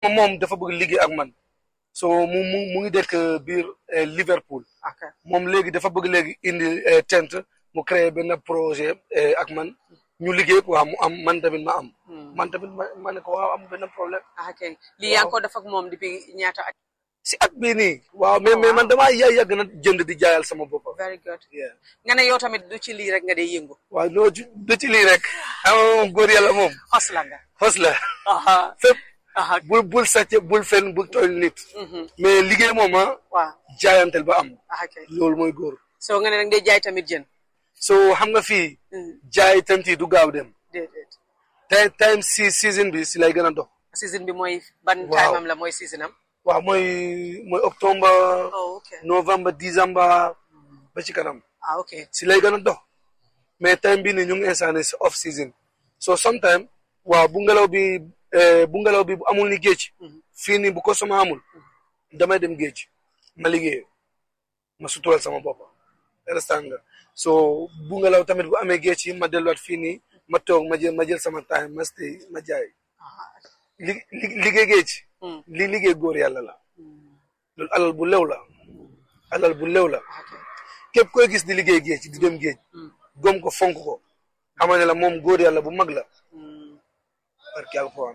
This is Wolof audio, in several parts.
moom dafa bëgg liggéey ak man so mu mu mu ngi dëkk biir Liverpool ok moom léegi dafa bëgg léegi indi tent mu créé benn projet ak man ñu liggéey quoi mu am man tamit ma am man tamit ma ma ne ko waaw am benn problème ok lii yaa ngi ko def ak moom depuis ñaata at si at bii nii waaw mais mais man damaa yàgg yàgg na jënd di jaayal sama bopp very good yeah nga ne yow tamit du ci lii rek nga dee yëngu waaw loo ci du ci lii rek ama moom góor yàlla moom xos la nga xos la aha fépp aha bul bul sàcc bul fen bul tooñ nit mais liggéey moom ah waaw jaayantel ba am ok loolu mooy góor soo nga ne nag day jaay tamit jën so xam nga fii jaay tent yi du gaaw dem déedéet time time si season bi si lay gën a dox season bi mooy ban Waaw. time am la mooy season am waaw mooy mooy octobre oh ok novembre décembre ba ci kanam ah ok si lay gën a dox mais time bi ni ñu ngi instant si off season so sometime waaw bu ngelaw bi eh, bu ngelaw bi bu amul ni géej fii nii bu ko sama amul damay dem géej ma liggéey ma sutural sama bopp understand nga so bu ngelaw tamit bu amee géej yi ma delluwaat fii nii ma toog ma jël ma jël sama time ma stay ma jaay li li- liggéey géej li liggéey góor yàlla la loolu alal bu lew la alal bu lew la képp koy gis di liggéey géej di dem géej gom ko fonk ko xamal ne la moom góor yàlla bu mag la barki alquran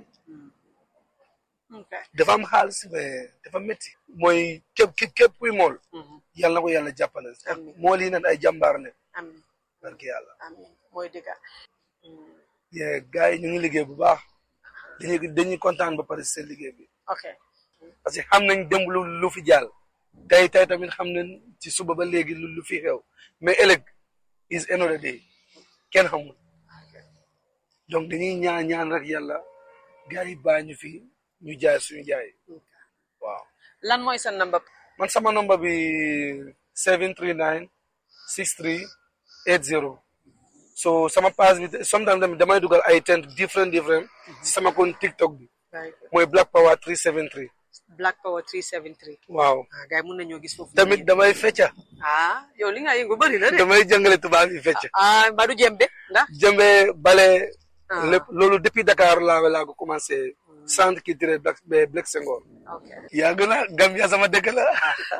ok dafa am xaalis mais dafa métti mooy képp képp képp kuy mool yàlla na ko yàlla jàppale Amiin. mool yi nan ay jàmbaar ne amin barki yàlla amin mooy dëgga ye gars yi ñu ngi liggéey bu baax dañuy dañuy kontaan ba pare si seen liggéey bi ok parce que xam nañ démb lu lu fi jàll tey tey tamit xam nañ ci suba ba léegi lu lu fi xew mais ëllëg is another day kenn xamul donc dañuy ñaan ñaan rek yàlla gars yi bàyyi ñu fi ñu jaay suñu jaay waaw lan mooy sa number man sama number bi 739 63 80 so sama page bi sometimes tamit damay dugal ay tent different different si sama kon TikTok bi mooy Black Power 373 Black Power 373 waaw ah gars yi mun nañoo gis foofu tamit damay fecca ah yow li nga yëngu bëri na de damay jàngale tubaab yi fecca ah mbaa du jembe ndax jëmbe bale Ah. lépp loolu depuis Dakar laa laa ko commencé centre culturel Black Black Senghor ok yaa gën a Gambia sama dëkk la